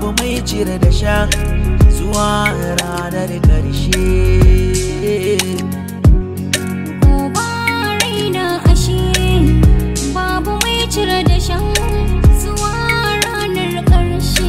babu mai cire da shan zuwa ranar ƙarshe ko ba raina ashe babu mai cire da shan zuwa ranar ƙarshe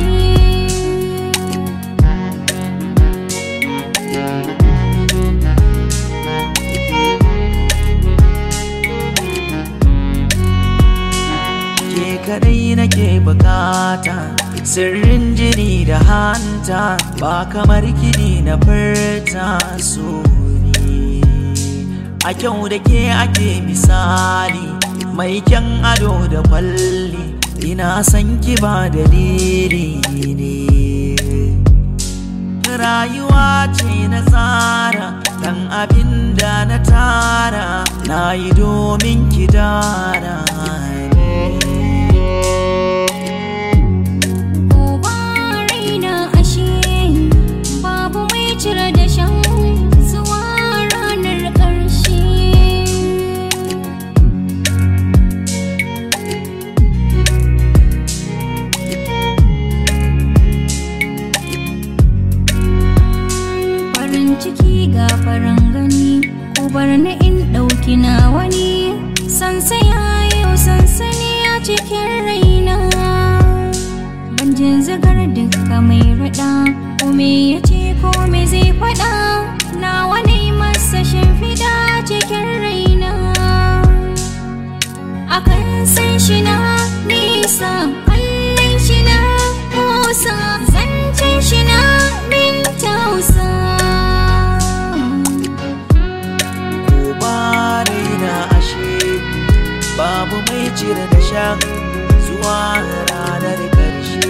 ke kadai nake bukata sirrin jini da hanta ba kamar kini na furta so ne a kyau da ke ake misali mai kyan ado da kwalli ina san ki ba dalili ne rayuwa ce na tsara dan abin da na tara na yi domin ki dara ko ba raina ashe babu mai cire da shan zuwa ranar ƙarshe farin ciki ga farin gani ko bar na in ɗauki na wani sansaya yau sansani a cikin raina ban jin zagar duka mai raɗa ko me ya ce ko me zai faɗa na wani masa shimfiɗa cikin raina akan san shi na nisa kallon shi na kusa zancen shi na min tausa ko ba raina ashe babu mai cire da shan zuwa ranar ƙarshe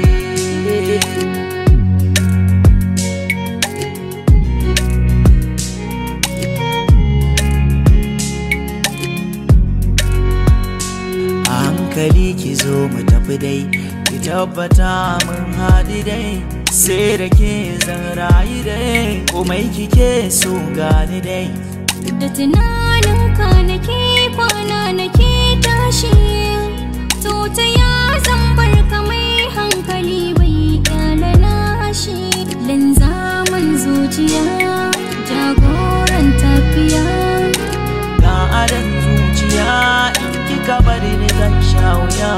a hankali ki zo mu tafi dai ki tabbata mun haɗu dai sai da ke zan rayu dai komai kike so gani dai da tunanin ka nake kwana nake tashi to ta ya zan bar ka mai hankali bai kyala nashi linzamin zuciya jagoran tafiya ga adan zuciya in kika bari ni zan sha wuya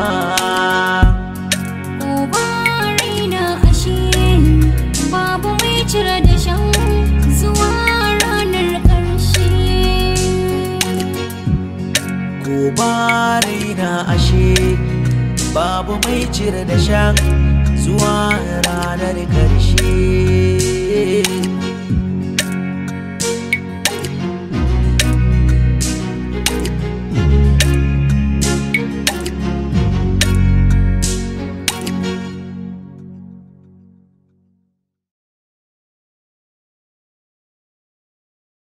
ko ba raina ashe babu mai cire da shan zuwa ranar ƙarshe ko ba raina ashe babu mai cire da shan zuwa ranar ƙarshe